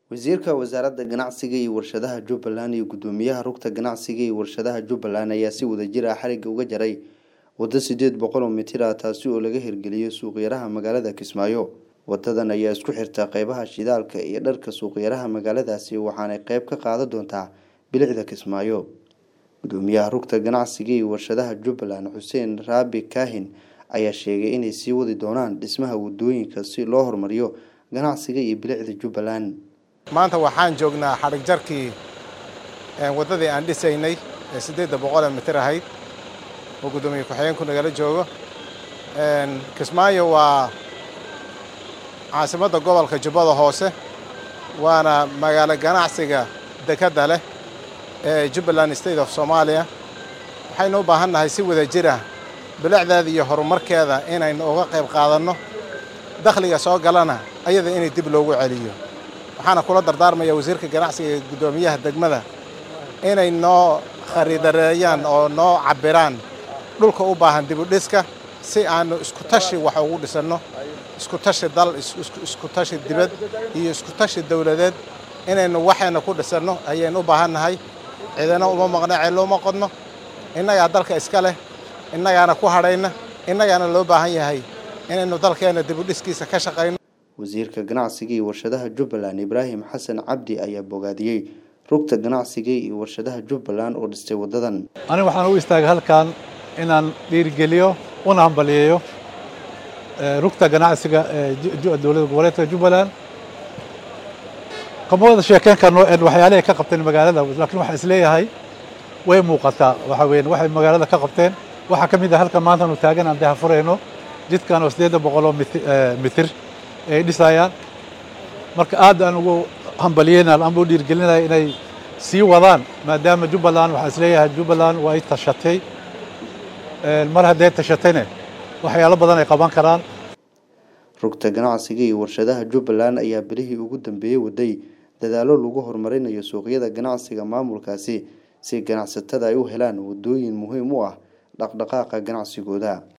wasiirka wasaaradda ganacsiga iyo warshadaha jubbaland iyo guddoomiyaha rugta ganacsiga iyo warshadaha jubbaland ayaa si wadajir ah xarigga uga jaray waddo sideed boqol oo mitir ah taasi oo laga hirgeliyey suuqyaraha magaalada kismaayo wadadan ayaa isku xirta qeybaha shidaalka iyo dharka suuqyaraha magaaladaasi waxaanay qeyb ka qaadan doontaa bilicda kismaayo guddoomiyaha rugta ganacsiga iyo warshadaha jubbaland xuseen raabi kaahin ayaa sheegay inay sii wadi doonaan dhismaha wadooyinka si loo horumariyo ganacsiga iyo bilicda jubbaland maanta waxaan joognaa xadhig jarkii waddadii aan dhisaynay ee siddeedda boqolee mitir ahayd oo guddoomiye ku-xigeenku nagala joogo kismaayo waa caasimadda gobolka jubbada hoose waana magaalo ganacsiga dekedda leh ee jubbaland state of soomaaliya waxaynu u baahan nahay si wada jir ah bilicdeeda iyo horumarkeeda inaynu uga qayb qaadanno dakhliga soo galana ayada inay dib loogu celiyo waxaana kula dardaarmaya wasiirka ganacsiga iyo guddoomiyaha degmada inay noo khariidareeyaan oo noo cabbiraan dhulka u baahan dibudhiska si aanu isku tashi wax ugu dhisanno isku tashi dal isku tashi dibad iyo isku tashi dowladeed inaynu waxayna ku dhisanno ayaynu u baahan nahay cidina uma maqna ceello uma qodno innagaa dalka iska leh innagaana ku hadhayna innagaana loo baahan yahay inaynu dalkeenna dibudhiskiisa ka shaqayno wasiirka ganacsiga iyo warshadaha jubbaland ibraahim xasan cabdi ayaa bogaadiyey rugta ganacsiga iyo warshadaha jubbaland oo dhistay waddadan aniga waxaan u istaagay halkan inaan dhiirigeliyo una hambaliyeeyo rugta ganacsiga ee dowladda goboleedka jubbaland kama wada sheekeyn karno waxyaalihay ka qabteen magaalada laakiin waxaan isleeyahay way muuqataa waxa weeyaan waxay magaalada ka qabteen waxaa ka mid ah halkan maanta aanu taagan aan daha furayno jidkan oo siddeedda boqol oo mitir ay dhisayaan marka aad aan ugu hambalyeynaan ama u dhiirgelinaya inay sii wadaan maadaama jubbaland waxaan isleeyahay jubbaland waa ay tashatay mar hadday tashatayne waxyaalo badan ay qaban karaan rugta ganacsiga iyo warshadaha jubbaland ayaa bilihii ugu dambeeyey waday dadaallo lagu horumarinayo suuqyada ganacsiga maamulkaasi si ganacsatada ay u helaan waddooyin muhiim u ah dhaqdhaqaaqa ganacsigooda